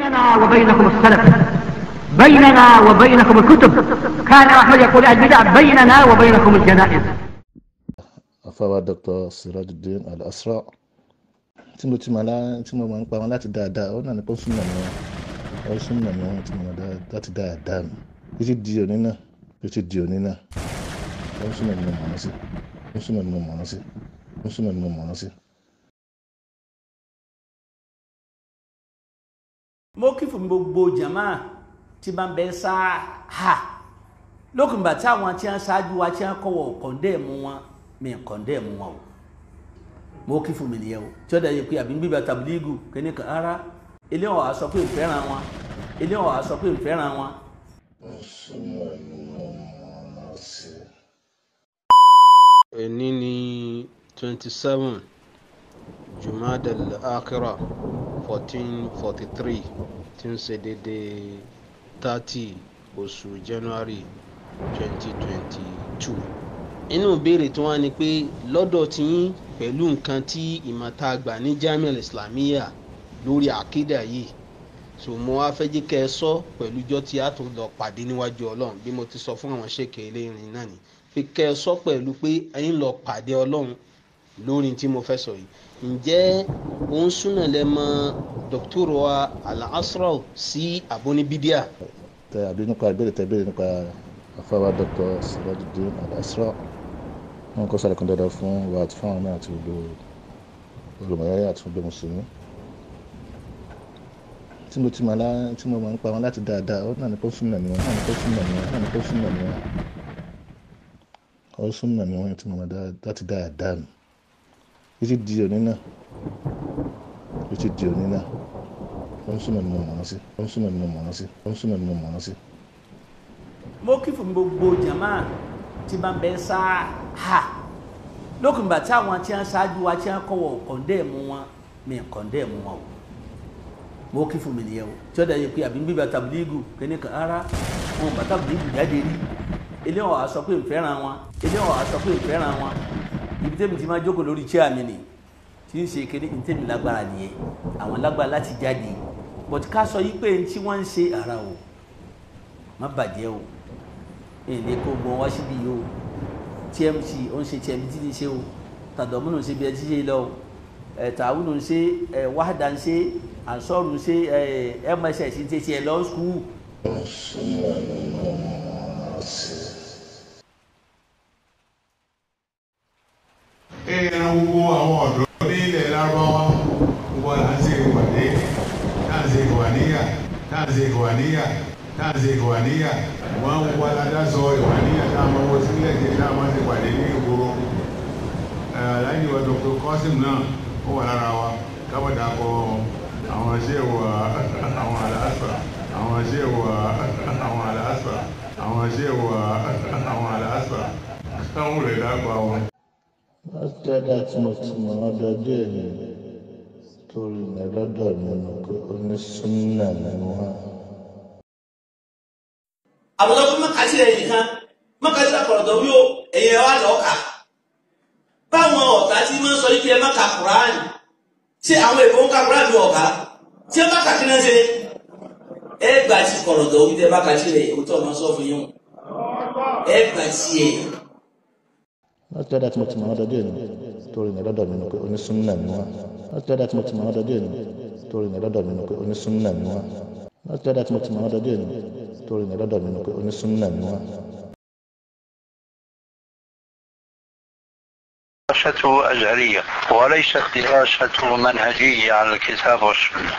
بيننا وبينكم السلف بيننا وبينكم الكتب كان أحمد يقول البدع بيننا وبينكم الجنائز afáwa dr sirajuddin al-asra tí mo ti mọ lá tí mo máa ń pa wọn láti dáadáa ó náà ní pọ́sùn náà ni wọn pọ́sùn náà ni wọn tí mo mọ láti dáadáa mi títí di òní náà títí di òní náà pọ́sùn náà ni mo mọ̀ ọ́n sí pọ́sùn náà ni mo mọ̀ ọ́n sí pọ́sùn náà ni mo mọ̀ ọ́n sí. mo kí fún gbogbo jama tí bá ń bẹ sáà ha lókùnbà tí àwọn tí wọn ṣáájú wa tí wọn kọwọ kọndẹ́ẹ̀mù wọn mi kọndẹ́ẹ̀mù wọn o mo kí fún mi nìyẹn o tí ó dẹ̀ yẹ pé àbí bíbá tabiligu kíní kan ara ilé wọn wàá sọ pé ìfẹ́ràn wọn ilé wọn wàá sọ pé ìfẹ́ràn wọn. pọ́sùn náà ni mo mọ̀ ọ́n sí. ẹni ní twenty seven jumada al-akhira fourteen forty three tí ń ṣe déédéé thirty oṣù january twenty twenty two. inú ìbéèrè tí wọ́n á ní pé lọ́dọ̀ tí yín pẹ̀lú nǹkan tí ìmọ̀ta àgbà ní jamiu islamiyya lórí àkídà yìí so mo wá fẹ́ jẹ́ kẹ́ ẹ sọ pẹ̀lú ijọ́ tí a tún lọ pàdé níwájú ọlọ́run bí mo ti sọ fún àwọn ṣèkè eléyìí náà ni fi kẹ́ ẹ sọ pẹ̀lú pé ẹ̀yin lọ pàdé ọlọ́run lórí tí mo fẹ́ sọ yìí ǹjẹ́ òun súnà lẹ mọ dókítà wa al-asra sí abonibidia. tẹ àbí nípa ìbéèrè tẹ ìbéèrè nípa afáwa dr sirajuddin al-asra wọn kọ́ sàlẹ̀ kan dáadáa fún wa àti fún àwọn náà àti gbogbo olùmọ̀ọ́yà àti gbogbo mùsùlùmí tí mo ti mọ̀ lá tí mo máa ń pa wọn láti dáadáa ó náà ní pọ́sùn náà ni wọn náà ní pọ́sùn náà ni wọn náà ní pọ́sùn náà ni wọn pọ́sùn náà ni wọn tí mo mọ̀ láti dáadáa mi títí di òní náà títí di òní náà pọ́sùn náà ni mo mọ̀ ọ́n sí pọ́sùn náà ni mo mọ̀ ọ́n sí pọ́sùn náà ni mo mọ̀ ọ́n sí. mo kí fún gbogbo jama tí bá ń bẹ sáà ha lókùnbà tí àwọn tí wọn ṣáájú wa tí wọn kọwọ kọndẹ́ẹ̀mù wọn mi kọndẹ́ẹ̀mù wọn o mo kí fún mi nìyẹn o tí ó dẹ̀ yẹ pé àbí bíbá tabiligu kíní kan ara wọn bá tabiligu jáde rí ilé wọn wàá sọ pé ìfẹ́ràn wọn ilé wọn wàá sọ pé ìfẹ́ràn wọn ibi tẹ́mi ti máa jókòó lórí chair mi nì tí ń ṣe kíní ní tẹ́mi lágbára nìyẹn àwọn lágbára láti jáde but ká sọ yí pé tí wọ́n ń ṣe ara o má bàjẹ́ o èdè kó gbọ́n wá síbi yìí o tmc ó ń ṣe tmc ti ṣe o tàdọ̀múnù ń ṣe bí ẹ ti ṣe lọ o ẹ̀ tàwùnù ń ṣe ẹ̀ wáhádà ń ṣe ànsọ́rù ṣe ẹ̀ mss ń ṣe tiẹ̀ lọ skul. pọ́sùn náà ni mo mọ̀ ọ́n sí. ẹran gbogbo àwọn ọ̀dọ́ ní ilẹ̀ lárúbáwá gbogbo à ń ṣe ìwàdé tá à ń ṣe ìwàníyà tá à ń ṣe ìwàníyà tá à ń ṣe ìwàníyà wọ́n ń wá ládásọ ìwàníyà tá a máa wọ sílẹ̀ jẹ́ tá a máa ṣe pàdé ní ìgboro aláìní wa dr kọ́sìm náà ó wà lára wa kábàdà kọ àwọn ṣéwò àwọn àlàáfà àwọn ṣéwò àwọn àlàáfà àwọn ṣéwò àwọn àlàáfà káwọn rẹ̀ dágbà wọn. látọ̀dá tí mo ti mọ̀ ọ́n dọdún èyí torí mi lọ́dọ̀ mi nù pé onísúnnà ni wọ́n. àwùjọ fún mọ́kàtí rẹ̀ nìkan mọ́kàtí rẹ̀ kọ̀rọ̀dọ̀ wí o ẹ̀yẹ wa lọ́ọ́ kà báwọn ọ̀tá tí wọ́n sọ yìí pé ẹ má ka kùránì ṣé àwọn èèbó ń ka kùránì ọ̀gá tí ẹ bá kà kí náà ṣe ẹ gbà tí kọ̀rọ̀dọ̀ wí tẹ bá kà sí rẹ̀ òótọ́ ọ̀nà sọ fún yín o ẹ gbà sí ẹ. látọ̀dá tí mo ti mọ̀ ọ́n dọdún èyí torí mi lọ́dọ̀ mi nù pé onísúnnà ni wọ́n. látọ̀dá tí mo ti mọ̀ ọ́n dọdún èyí torí mi lọ́dọ̀ mi nù pé onísúnnà ni wọ́n. látọ̀dá tí mo ti mọ̀ ọ́n dọdún èyí torí mi lọ́dọ̀ mi nù pé onísúnnà ni wọ́n. دراسته أزهرية وليست دراسته منهجية على الكتاب والسنة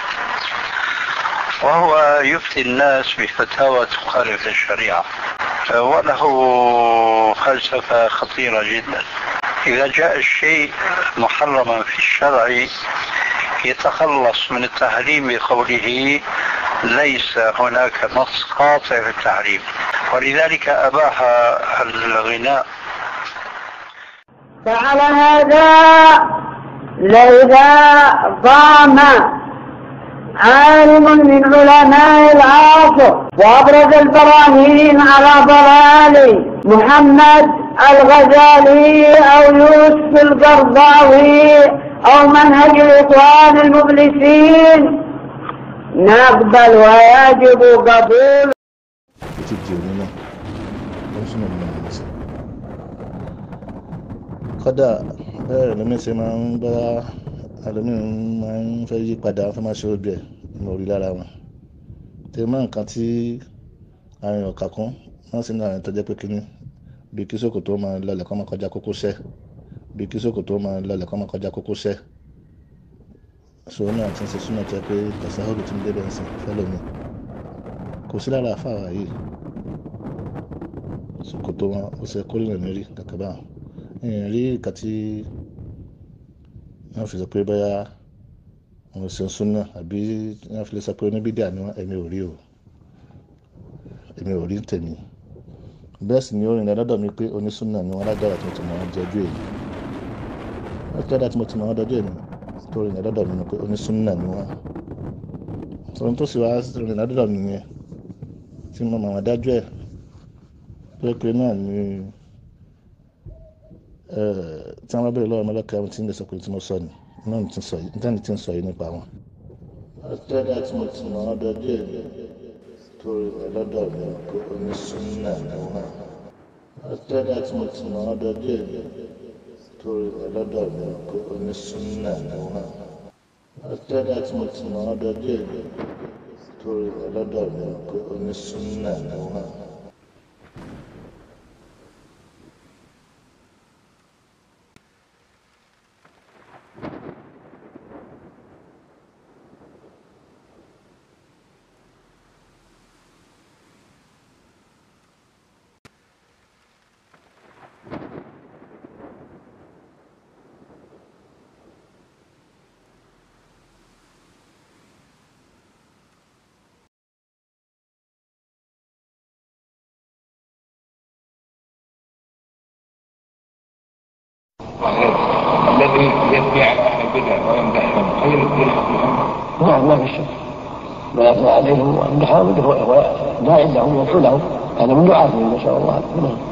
وهو يفتي الناس بفتاوى تخالف الشريعة وله فلسفة خطيرة جدا إذا جاء الشيء محرما في الشرع يتخلص من التحريم بقوله ليس هناك نص قاطع في التحريم ولذلك أباح الغناء فعلى هذا لإذا قام عالم من علماء العصر وأبرز البراهين على ضلال محمد الغزالي أو يوسف القرضاوي أو منهج الإخوان المبلسين نقبل ويجب قبول títí di òní náà ó ń súnmọ́ nínú ìlú sí. kódà bẹ́ẹ̀ lómi ṣe máa ń bá ẹlòmíì máa ń fẹ́ yí padà fẹ́ máa ṣe obì ẹ̀ ní orí lára wọn. tèmi máa nǹkan tí àrùn ọ̀kà kún wọ́n sì ní àrùn tó jẹ́ pé kínní bí kí sòkòtò máa lọlẹ̀ kọ́ máa kọjá kókósẹ̀ bí kí sòkòtò máa lọlẹ̀ kọ́ máa kọjá kókósẹ̀ ṣòro náà ti ń ṣe súnmọ́ tó yẹ pé tẹ̀sán ti ń débẹ̀ ń sìn fẹ́ lómi kò sí lára àfàwà yìí ṣòkòtò wọn ó ṣe kórìíra mi rí kàkà bá ẹ̀yìn rí ìka tí wọ́n fi sọ pé bóyá wọn ṣe ń súnà àbí wọ́n fi lè sọ pé oníbídà ni wọ́n ẹ̀mí ò rí o ẹ̀mí ò rí tèmi bẹ́ẹ̀ sì ni ó rìnrìn lọ́dọ̀ mi pé onísúnà ni wọ́n lágbára tí mo ti mọ̀ wọ́n jẹ́jú èyí wọ́n ti dáadáa tí mo ti mọ̀ wọ́n dọ́jú èmi tó rìnrìn lọ́dọ̀ mi ni pé onísúnà ni wọ́n sọ̀rọ̀ tó sì wá rìnrìn lọ́dọ̀ mi yẹn tí mo mọ̀ wọ́n dájú ẹ̀ pé pé náà ni tí wọ́n bá bẹ̀rẹ̀ lọ́wọ́ ọmọlọ́kẹ́ àwọn tí ń lè sọ pé tí mo sọ ni náà ti sọ yìí nítorí tí ń sọ yìí nípa wọn. ọ̀tẹ́dà tí mo ti mọ̀ ọ́ dọ́jú ẹ̀ torí rẹ̀ lọ́dọ̀ mi pé onísúnnà ni wọ́n. ọ̀tẹ́dà tí mo ti mọ̀ ọ́ dọ́jú ẹ̀ torí rẹ̀ lọ́dọ̀ mi pé onísúnnà ni wọ́n. ọ̀tẹ́dà tí mo ti mọ̀ ọ́ dọ́jú ẹ̀ torí rẹ̀ lọ́dọ̀ mi pé onísúnnà ni wọ́n. الذي يتبع اهل البدع ويمدحهم هل الدين نعم ما في شك ما يطلع عليهم ويمدحهم وداعي لهم ويدعو لهم هذا من دعاتهم نسال الله نعم